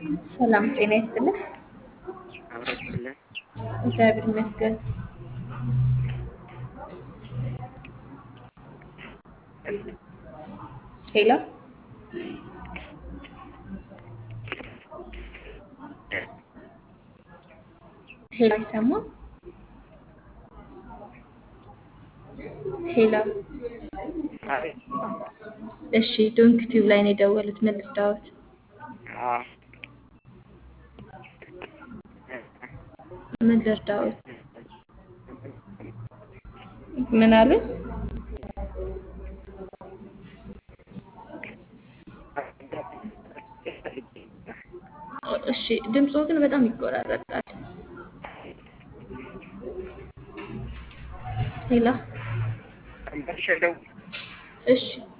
ሰላም ጤና ይስጥልን። አብረችልን እግዚአብሔር ይመስገን። ሄሎ ሄሎ አይሰማም? ሄሎ እሺ፣ ዶንክ ቲዩብ ላይ ነው የደወሉት። ምን ልርዳዎት? ምን ልርዳዎት? ምን አሉ? እሺ፣ ድምፆ ግን በጣም ይቆራረጣል። ሄሎ እሺ